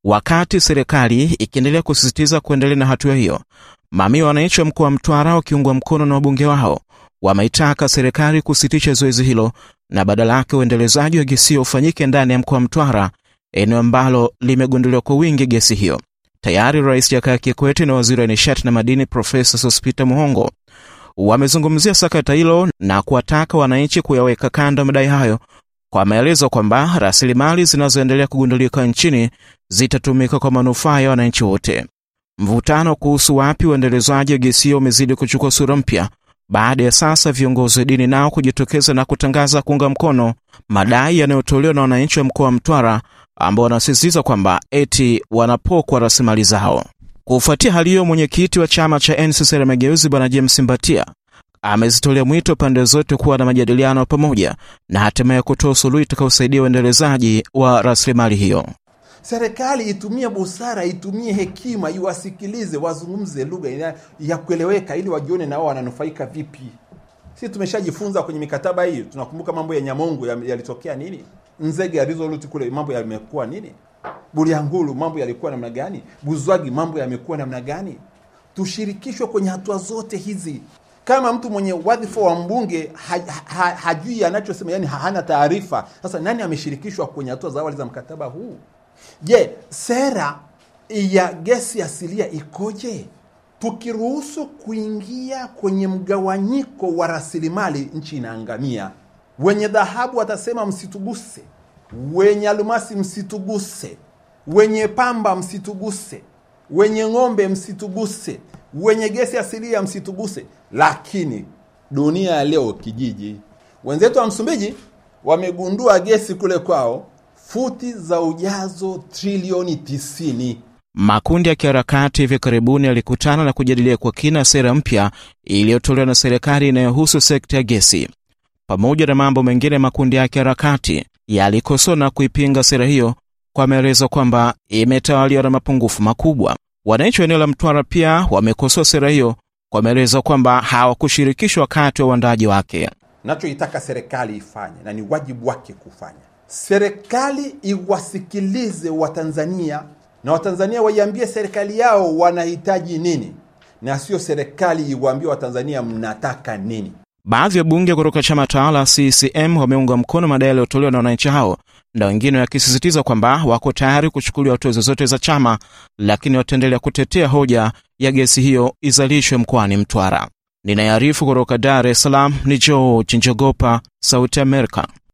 Wakati serikali ikiendelea kusisitiza kuendelea na hatua hiyo, mamia wananchi wa mkoa wa Mtwara wakiungwa mkono na wabunge wao wameitaka serikali kusitisha zoezi hilo na badala yake uendelezaji wa gesi hiyo ufanyike ndani ya mkoa wa Mtwara, eneo ambalo limegunduliwa kwa wingi gesi hiyo. Tayari Rais Jakaya Kikwete na waziri wa nishati na madini Profesa Sospeter Muhongo wamezungumzia sakata hilo na kuwataka wananchi kuyaweka kando madai hayo kwa maelezo kwamba rasilimali zinazoendelea kugundulika nchini zitatumika kwa manufaa ya wananchi wote. Mvutano kuhusu wapi uendelezaji wa gesi hiyo umezidi kuchukua sura mpya baada ya sasa viongozi wa dini nao kujitokeza na kutangaza kuunga mkono madai yanayotolewa na wananchi wa mkoa wa Mtwara ambao wanasisitiza kwamba eti wanapokwa rasilimali zao. Kufuatia hali hiyo, mwenyekiti wa chama cha NCCR Mageuzi Bwana James Mbatia amezitolea mwito pande zote kuwa na majadiliano pamoja na hatimaye kutoa suluhu itakayosaidia uendelezaji wa rasilimali hiyo. Serikali itumie busara, itumie hekima, iwasikilize, wazungumze lugha ya kueleweka, ili wajione nao wananufaika vipi. Sisi tumeshajifunza kwenye mikataba hii, tunakumbuka mambo ya Nyamongo yalitokea nini, Nzege ya Resolute kule mambo yamekuwa nini, Bulyanhulu mambo yalikuwa namna gani, Buzwagi mambo yamekuwa namna gani. Tushirikishwe kwenye hatua zote hizi. Kama mtu mwenye wadhifa wa mbunge ha, ha, hajui anachosema, yani hana taarifa, sasa nani ameshirikishwa kwenye hatua za awali za mkataba huu? Je, sera ya gesi asilia ikoje? Tukiruhusu kuingia kwenye mgawanyiko wa rasilimali, nchi inaangamia. Wenye dhahabu watasema msituguse, wenye almasi msituguse, wenye pamba msituguse, wenye ng'ombe msituguse, wenye gesi asilia msituguse. Lakini dunia ya leo kijiji, wenzetu wa Msumbiji wamegundua gesi kule kwao futi za ujazo trilioni 90. Makundi ya kiharakati hivi karibuni yalikutana na kujadilia kwa kina sera mpya iliyotolewa na serikali inayohusu sekta ya gesi. Pamoja na mambo mengine, makundi ya kiharakati yalikosoa na kuipinga sera hiyo kwa maelezo kwamba imetawaliwa na mapungufu makubwa. Wananchi wa eneo la Mtwara pia wamekosoa sera hiyo kwa maelezo kwamba hawakushirikishwa wakati wa uandaji wake. Nachoitaka serikali ifanye na ni wajibu wake kufanya serikali iwasikilize Watanzania na Watanzania waiambie serikali yao wanahitaji nini, na sio serikali iwaambie Watanzania mnataka nini. Baadhi ya bunge kutoka chama tawala CCM wameunga mkono madai yaliyotolewa na wananchi hao, na wengine wakisisitiza kwamba wako tayari kuchukuliwa hatua zozote za chama, lakini wataendelea kutetea hoja ya gesi hiyo izalishwe mkoani Mtwara. Ninayearifu kutoka Dar es Salaam ni George Njogopa, Sauti Amerika.